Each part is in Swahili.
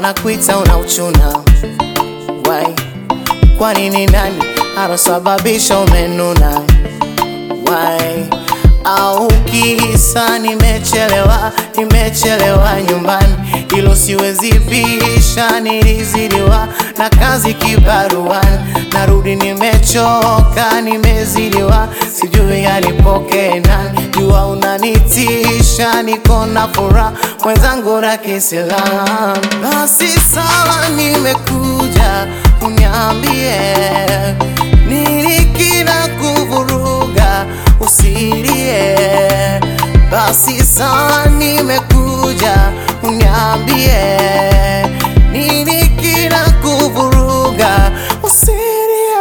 wanakuita unauchuna wai kwani ni nani anasababisha umenuna wai au kisa nimechelewa nimechelewa nyumbani ilo siwezi pisha nilizidiwa na kazi kibaruani narudi nimechoka nimezidiwa sijui alipokee nani jua unanitisha niko na furaha mwenzangu na kisilamu basi sawa nimekuja uniambie nini kina kuvuruga usilie basi sawa nimekuja uniambie nini kina kuvuruga usilie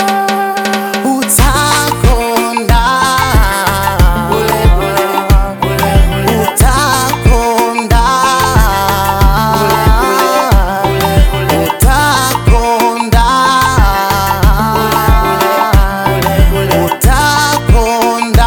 utakonda utakonda utakonda utakonda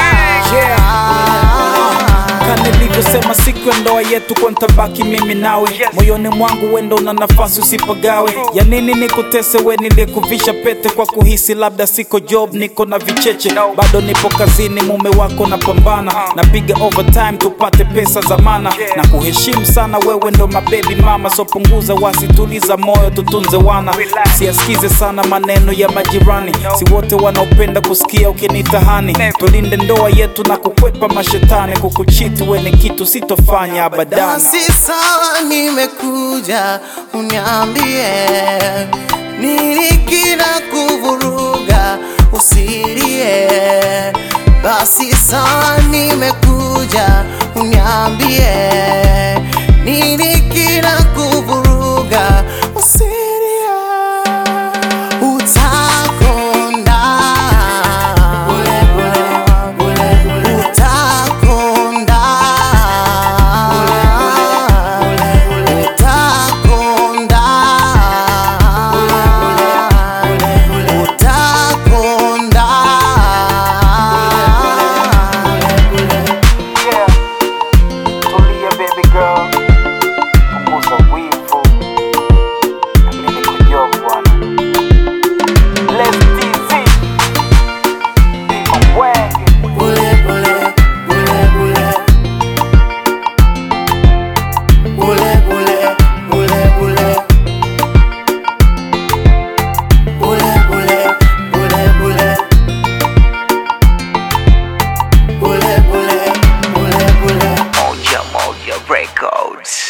Kama nilivyosema siku ya ndoa yetu kwa ntabaki mimi nawe moyoni mwangu wendo na nafasi usipagawe ya nini nikutese we nilikuvisha pete kwa kuhisi labda siko job niko na vicheche bado nipo kazini mume wako napambana napiga overtime tupate pesa za mana na kuheshimu sana wewe ndo mabebi mama so punguza wasi tuliza moyo tutunze wana siasikize sana maneno ya majirani si wote wanaopenda kusikia ukinitahani tulinde ndoa yetu na kukwepa mashetani kukuchiti we ni kitu sitofanya abadani basi sawa nimekuja uniambie nini kina kuvuruga usilie basi sawa nimekuja uniambie nini kina kuvuruga usilie utakonda utakonda utakonda utakonda Tulia baby girl, punguza wivu, mimi niko bwana. Let's DC, Mwenge. Bule bule, bule bule. Bule bule, bule bule. Bule bule, bule bule. Bule bule, bule bule. Moja Moja Records.